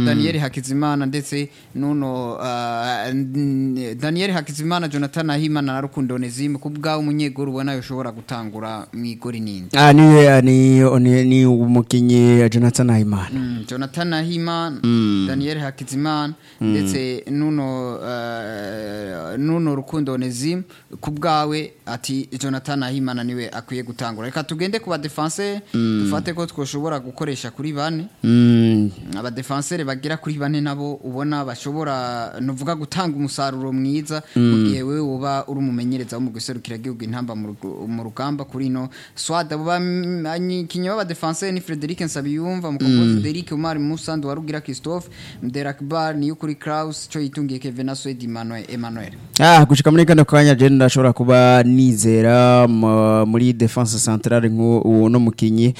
Daniel Hakizimana ndetse nuno uh, n- Daniel Hakizimana Jonathan Ahimana na Rukundo Onezime kubwa umunyegoro ubona yoshobora gutangura mu igori ninde Ah, ni, ni, ni, ni umukinyi Jonathan Ayimana Mm, Jonathan Ahimana Daniel Hakizimana ndetse nuno uh, nuno Rukundo Onezime kubwawe ati Jonathan Ahimana niwe akwiye gutangura reka tugende ku ba defense dufate ko twoshobora gukoresha kuri bane Mm, abadefensere bagera kuri bane nabo ubona bashobora nuvuga gutanga umusaruro mwiza mu gihe wewe uba uri umumenyereza wo mu guserukira igihugu intamba mu rugu- mu rugamba kuri no swada kinyo b'abadefensere ni Frederic Nsabiyumva mukombozi Derrick Omar Musa Ndwarugira Christophe Mderakbar niyo kuri Kraus cyo yitungiye Kevin na Swedi Emmanuel Emmanuel Ah, gushika muri kano kanya je ndashobora kuba nizera mu- muri defense centrale nk'uno mukinyi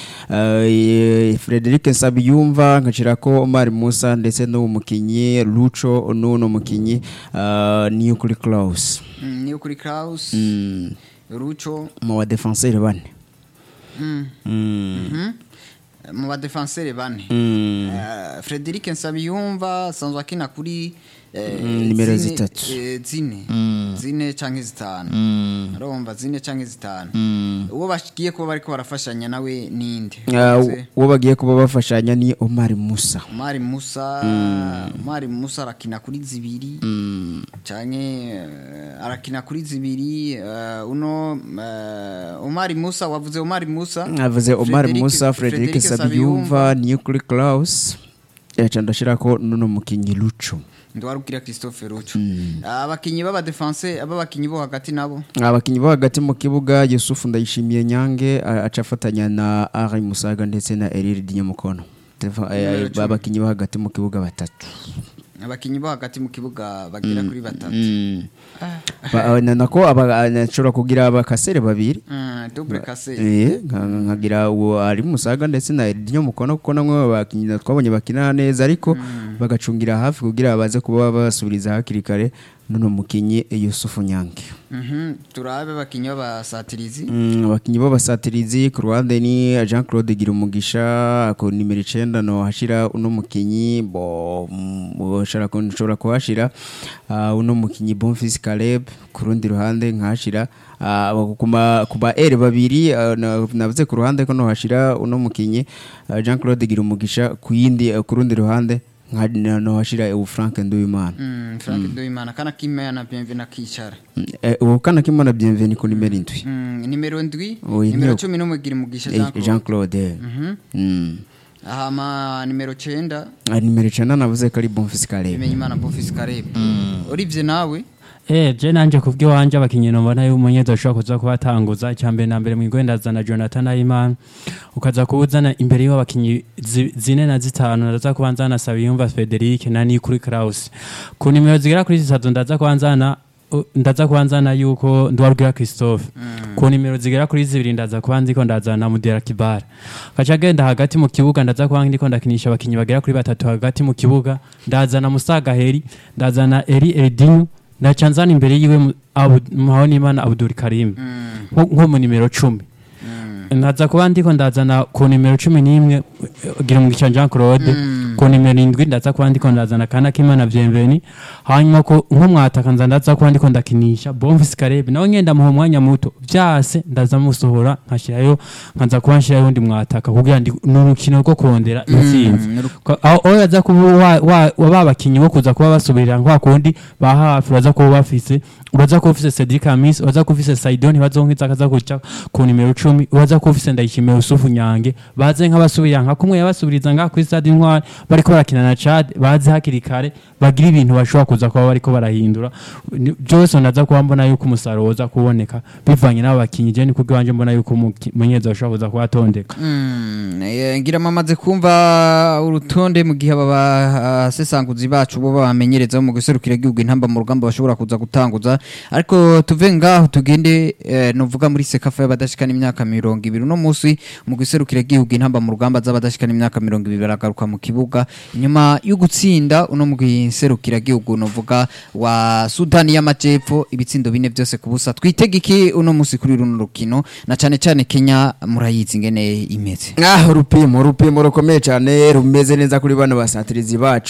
uh, Frederic Nsabiyumva nkashirako Omar Musa ndetse n'uwo mukinyi Lucho n'uno mukinyi uh, niyo kuri Klaus Mm, niyo kuri Kraus mm, Rucho mu ba defenseur bane mm, mm, mhm. mu badefensere bane mm. Eh, Frederic Nsabiyumva asanzwe akina kuri eh, Mm, nimero zine- zitatu. eh, zine zine canke zitanu Mm. arumva zine canke zitanu Mm. uwo bagiye kuba bariko barafashanya nawe ninde Uh, Wavuze uwo bagiye kuba bafashanya ni Omar Musa Omar Musa Omar Musa arakina kuri zibiri mm. canke eh, arakina kuri zibiri eh, uno eh, Omar Musa wavuze Omar Musa avuze Omar Frederic- Musa Frederic Frederic Sabiyumva niyo kuri Klaus yaca ndashirako n'uno mukinyi Lucho ndwarubwira Christophe Rucho abakinyi b'abadefense ababakinyi bo hagati nabo abakinyi bo hagati mu kibuga Yusufu Ndayishimiye Nyange a- aca afatanya na Ari Musaga ndetse na Eriri Dinyamukono Tefa- eh, Numero cumi. abakinyi bo hagati mu kibuga batatu abakinyi bo hagati mu kibuga bagera kuri batatu Mm. Ba- na- nako aba- nashobora kugira abakasere babiri Mm, double kase Eh, nka- nka- nkagira uwo ari musaga ndetse na Eddie mukono kuko namwe bakinyi twabonye bakina neza ariko bagacungira hafi kugira baze kuba basubiriza hakiri kare nuno mukinyi Yusufu Nyange Mhm, turabe abakinyi b'abasatirizi Mm, abakinyi b'abasatirizi ku ruhande ni Jean Claude Girumugisha ku nimero icenda no hashira uno mukinyi bo mm, ushobora ku- nshobora kuhashira ah, uno mukinyi Bonfils Caleb ku rundi ruhande nkahashira ah, kuma kuba R babiri ah, na- navuze ku ruhande ko no hashira uno mukinyi ah, Jean Claude Girumugisha ku yindi ah, ku rundi ruhande nka no hashira ubu Frank Nduwimana Mm, Frank Ndoimana kana kimaya na bienvenue akicara Mm, eh, ubu kana kimana bienvenue ku nimero indwi Mm, nimero ndwi Oyi, nimero niyo- cumi n'umwe gira umugisha Eh, Jean Claude. Jean Claude Mhm. Mm. ahama nimero cenda Ah, nimero icenda navuze ko ari Bonfils Caleb bimenye imana Bonfils Caleb Olivier nawe Eh, je nanje kubwi wanje abakinyi mbona yuko umunyezo ashobora kuza kubatanguza cyambere na mbere mwigwendaza na Jonathan Ayimana ukaza kubuzana imbere y'abo bakinyi zi- zine na zitanu ndaza kubanzana Sabiyumva Frederic na Nikuri Kraus ku nimero zigera kuri zitatu ndaza kubanzana uh, ndaza kubanzana yuko ndwarubwira Christophe ku nimero zigera kuri zibiri ndaza kuba ndiko ndazana Mudera Kibara kaca genda hagati mu kibuga ndaza kuba ndiko ndakinisha abakinyi bagera kuri batatu hagati mu kibuga ndazana Musaga Heri ndazana Eri Edinho ndaca nzana imbere yiwe mu- Abu- Muhawonimana Abdul Karim nko nko mu nimero cumi ndaza kuba ndiko ndazana ku nimero cumi n'imwe eh, gira umugisha Jean Claude ku nimero indwi ndaza kuba ndiko ndazana kana kimana Bienveni hanyuma ko nko mwataka nza ndaza kuba ndiko ndakinisha Bonfils Caleb nawe ngenda muha umwanya muto vyase ndaza musohora nkashirayo nkaza kuba nshirayo undi mwataka kugira ndi n'urukino rwo kurondera intsinzi Ko- aho aho yaza kuba wa- wa- wa ba bakinyi bo kuza kuba basubirira nka kundi ba hafi baza kuba bafise uraza kuba ufise Cedric Amis uraza kuba ufise Saidon bazonkiza akaza kuca ku nimero 10 uraza kuba ufise Ndayishimiye Yusufu Nyange baze nk'abasubirira nka kumwe yabasubiriza nga kuri stade Intwari bariko barakina na Chad baze hakiri kare bagira ibintu bashobora kuza kuba bariko barahindura Ni- byose ndaza kuba mbona yuko umusaruro uza kuboneka bivanye n'abo bakinyi je ni kubwo wanje mbona yuko umuki- umumenyereza ashobora kuza kuba atondeka Mm, eh, ngira mamaze kumva urutonde mu gihe aba basesanguzi bacu bo bamenyereza mu guserukira igihugu intamba mu rugamba bashobora kuza gutanguza ariko tuve ngaho tugende eh, novuga muri sekafa y'abadashikana imyaka mirongo ibiri uno munsi mu guserukira igihugu intamba mu rugamba z'abadashikana imyaka mirongo ibiri baragaruka mu kibuga nyuma yo gutsinda uno mu guserukira igihugu novuga wa Sudani y'Amajepfo ibitsindo bine byose ku busa twitege iki uno munsi kuri runo rukino na cane cane Kenya murayizi ingene imeze Ah, urupimo urupimo rukomeye cyane rumeze neza kuri bano basatirizi bacu